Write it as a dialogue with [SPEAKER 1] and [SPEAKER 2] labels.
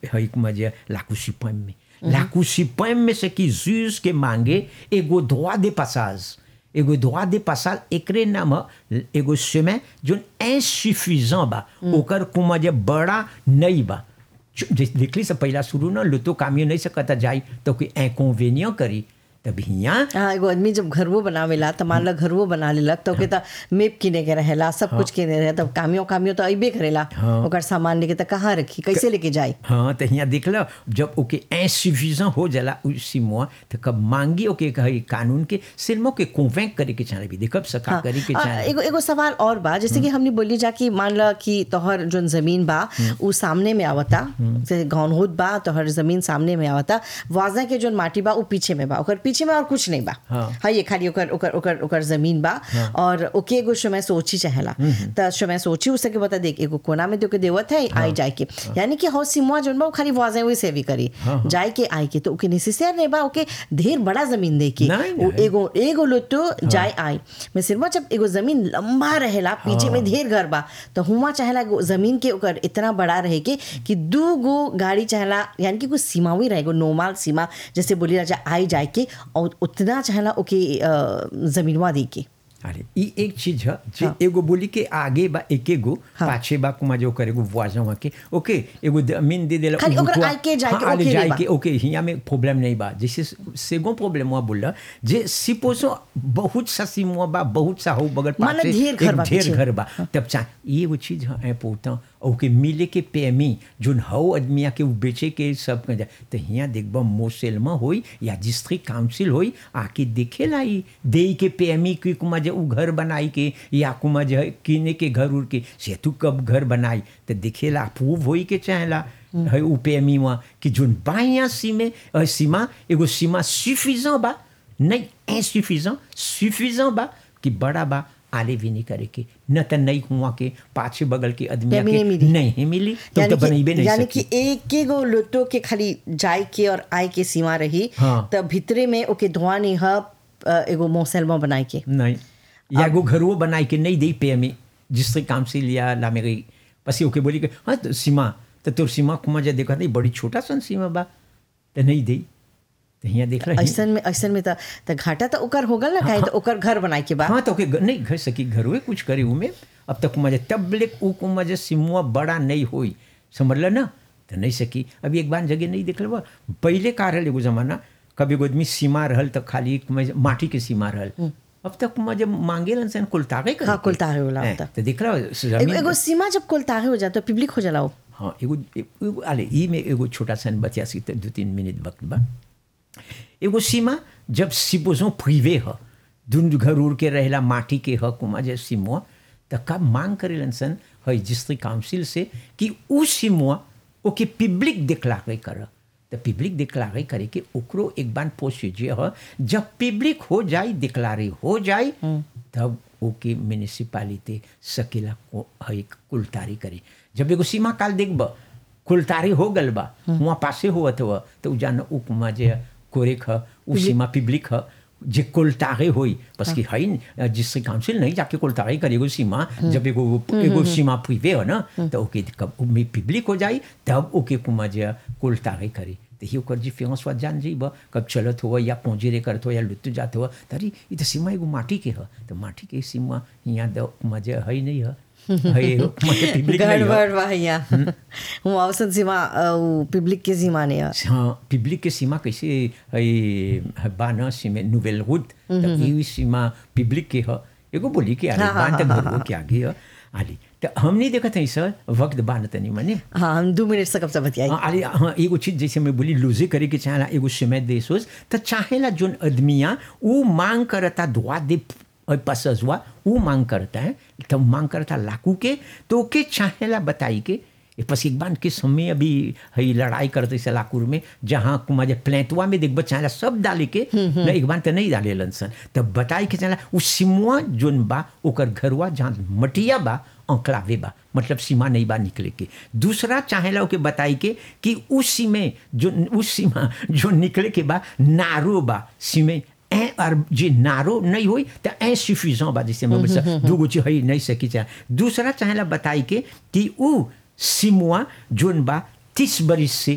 [SPEAKER 1] हई मजे लाकू सिपम में लाकू सिपम में से कि जूस के मांगे एगो धोआ दे पासाज एगो droit de passage एकरे नाम ह एगो समय जोन insuffisant बा ओकर कुमा जे बड़ा नहीं बा चु- जे- देखली से पहला शुरू ना लुतो कामियो नहीं सकता जाई तो कोई inconvénient करी तब हियाँ
[SPEAKER 2] हाँ एगो आदमी जब घरवो बनावेला त मान ला घरवो बना लेलक तो के त मेप किने के रहेला सब कुछ किने रहे तब कामियो कामियो तो अइबे करेला
[SPEAKER 1] हाँ।
[SPEAKER 2] ओकर सामान लेके त कहाँ रखी कैसे लेके जाई
[SPEAKER 1] हाँ तो यहाँ देख लो जब ओके insuffisant हो जाला उसी मुआ तो कब मांगी ओके कही कानून के सिल्मो के कन्वेंक करे के चाहे भी देखब सका
[SPEAKER 2] हाँ,
[SPEAKER 1] करे के
[SPEAKER 2] आ,
[SPEAKER 1] चाहे
[SPEAKER 2] एगो एगो सवाल और बा जैसे कि हमने बोली जा कि मान ला कि तोहर जोन जमीन बा उ सामने में आवता जैसे गौन होत बा तोहर जमीन सामने में आवता वाजा के जोन माटी बा उ पीछे में बा ओकर पीछे में और कुछ नहीं बा
[SPEAKER 1] हाँ।
[SPEAKER 2] हाँ ये खाली ओकर ओकर ओकर ओकर जमीन बा और ओके एगो समय सोची चाहेला त समय सोची उसके बता देख एगो कोना में तो के देवत है आई जाए के यानी कि हौ सिमुआ जोन बा उ खाली वाजा वही सेवी करी जाए के आई के तो ओके नेसेसर नहीं बा ओके ढेर बड़ा जमीन दे के
[SPEAKER 1] नहीं,
[SPEAKER 2] उ
[SPEAKER 1] नहीं।
[SPEAKER 2] एगो एगो लोटो जाए आई मैं सिर्फ जब एगो जमीन लंबा रहेला पीछे में ढेर घर बा तो हुआ चाहेला एगो जमीन के ओकर इतना बड़ा रहे के कि दू गो गाड़ी चाहेला यानी कि कुछ सीमा हुई रहे एगो नॉर्मल सीमा जैसे बोली राजा आई जाए के और उतना चाहेला ओके अ, जमीनवा दे के
[SPEAKER 1] अरे ई एक चीज है जे
[SPEAKER 2] हाँ।
[SPEAKER 1] एगो बोली के आगे बा एक एगो
[SPEAKER 2] हाँ।
[SPEAKER 1] पाछे बा कुमा जो करे एगो वाजा वहाँ के ओके एगो जमीन दे देला
[SPEAKER 2] खाली
[SPEAKER 1] उ
[SPEAKER 2] ओकर
[SPEAKER 1] रुकवा-
[SPEAKER 2] आइ के जाए के
[SPEAKER 1] हाँ, आले
[SPEAKER 2] ओके
[SPEAKER 1] जाए
[SPEAKER 2] नहीं बा।
[SPEAKER 1] के ओके हिया में प्रॉब्लम नहीं बा जैसे सेगो प्रॉब्लम हुआ बोला जे सिपोसो बहुत सा सीमुआ बा बहुत सा हो बगल
[SPEAKER 2] माने
[SPEAKER 1] पाछे
[SPEAKER 2] ढेर घर
[SPEAKER 1] एक
[SPEAKER 2] बा
[SPEAKER 1] ढेर
[SPEAKER 2] पीछे।
[SPEAKER 1] घर बा तब चा ये वो चीज है इम्पोर्टेंट ओके मिले के पेमी जोन हौ आदमिया के उ बेचे के सब कर तो हिया देखबा मोसेलमा होई या डिस्ट्रिक्ट काउंसिल होई आके देखेला ई देई के पेमी की कुमा जे उ घर बनाई के या कुमा जे किने के घर उर के से तू कब घर बनाई तो देखेला अप्रूव होई के चाहेला है उ पेमी वहाँ कि जोन बाया सीमे अ, सीमा एगो सीमा सुफिजेंट बा नहीं insuffisant suffisant बा कि बड़ा बा आले भी नहीं करे के न त नहीं हुआ के पाछे बगल के आदमी
[SPEAKER 2] पेमी नहीं
[SPEAKER 1] के
[SPEAKER 2] मिली।
[SPEAKER 1] नहीं मिली तो
[SPEAKER 2] यानी
[SPEAKER 1] तो बनैबे
[SPEAKER 2] कि
[SPEAKER 1] नहीं
[SPEAKER 2] यानी
[SPEAKER 1] सकी
[SPEAKER 2] कि एक एगो लोटो के खाली जाए के और आए के सीमा रही
[SPEAKER 1] हाँ।
[SPEAKER 2] तब भीतरे में ओके धुआं नहीं ह अ, एगो मोसेलमा बनाए के
[SPEAKER 1] नहीं या एगो घरवो बनाई के नहीं दी पे में जिससे काउंसिल या ला मेरी पसी ओके बोली के हाँ तो सीमा तो तोर सीमा कुमा जा देखा नहीं बड़ी छोटा सन सीमा बा तो नहीं दी तो यहाँ देख रही
[SPEAKER 2] ऐसन में ऐसन में त त घाटा त ओकर हो गल ना काहे त ओकर घर बनाए के बा
[SPEAKER 1] हाँ तो ओके ग- नहीं घर सकी घरवे कुछ करे उमे अब तक कुमा जा तब ले उ कुमा जा सिमुआ बड़ा नहीं होई समझल ना तो नहीं सकी अभी एक बार जगह नहीं देख लेबा पहले का रहल एगो जमाना कभी एगो आदमी सीमा रहल तो खाली कुमा जा माटी के सीमा रहल अब तक कुमा जब मांगे लन कुल तागे
[SPEAKER 2] हाँ, कुल तागे होला
[SPEAKER 1] हैं,
[SPEAKER 2] होता।
[SPEAKER 1] तो देख रहा
[SPEAKER 2] एगो एगो सीमा जब कुल ताहे हो जाता पब्लिक हो जाला वो
[SPEAKER 1] हाँ एगो एगो आले ई में एगो छोटा सन बतिया सी तो दो तीन मिनट वक्त बा एगो सीमा जब सिपोजो प्रिवे ह दुन घर उड़ के रहेला माटी के ह कुमा जे सीमुआ त कब मांग करेलन सन है डिस्ट्रिक्ट काउंसिल से कि उ सीमुआ ओके पब्लिक डिक्लारे कर त पब्लिक डिक्लारे करे के ओकरो एक बार प्रोसीजर ह जब पब्लिक हो जाए डिक्लारे हो जाए तब ओके म्यूनिसिपालिटी सकेला को है कुलतारी करे जब एगो सीमा काल देखब कुलतारी हो गल बा वहाँ पासे होवत हुआ तो उ जान उपमा जे कोरेक ह उ सीमा पब्लिक ह जे कुलतारे होई बस कि है न, जिससे काउंसिल नहीं जाके कुलतारे करे एगो सीमा जब एगो एगो सीमा प्रिवे हो ना तो ओके कब में पब्लिक हो जाई तब ओके कुमा जे कुलतारे करे तो ही ओकर डिफरेंस वा जान जाइब कब चलत हो या पहुँचे करत हो या लुट जात हो तरी ई तो सीमा एगो माटी के ह तो माटी के सीमा यहाँ द मजे है नहीं है है एगो मजे पब्लिक नहीं ह
[SPEAKER 2] गड़बड़ बा यहाँ वो औसत सीमा अ, उ पब्लिक के सीमा ने है
[SPEAKER 1] हाँ पब्लिक के सीमा कैसे है है बा न सीमे नोवेल रूट तो ये सीमा पब्लिक के ह एगो बोली के आले
[SPEAKER 2] हाँ, हाँ,
[SPEAKER 1] बान तक
[SPEAKER 2] हाँ,
[SPEAKER 1] घर के आगे ह आली तो हमने देखा था सर वक्त बान तनी मने
[SPEAKER 2] हाँ हम दो मिनट से कब से बतियाई
[SPEAKER 1] हाँ अरे हाँ एगो चीज जैसे मैं बोली लूजे करे के चाहेला एगो समय दे सोच तो चाहेला जोन आदमिया वो मांग करता दुआ दे पसस हुआ वो मांग करता है तब मांग करता लाकू के तो के चाहेला बताई के ए पस एक बार के समय अभी है लड़ाई करते से लाकूर में जहाँ कुमा जे प्लेटवा में देख चाहेला सब डाले के न एक बार तो नहीं डाले लन तब बताई के चाहेला उ सिमुआ जोन बा ओकर घरवा जहाँ मटिया बा अंकलावे बा मतलब सीमा नहीं बा निकले के दूसरा चाहेला ओके बताई के कि उस सीमे जो उस सीमा जो निकले के बा नारो बा सीमे ए और जे नारो नहीं होई तो ए सुफिजant बा जैसे मैं बोल दूगो चीज है नहीं सकी चाहे दूसरा चाहेला बताई के कि उ सिमुआ जोन बा तीस बरिस से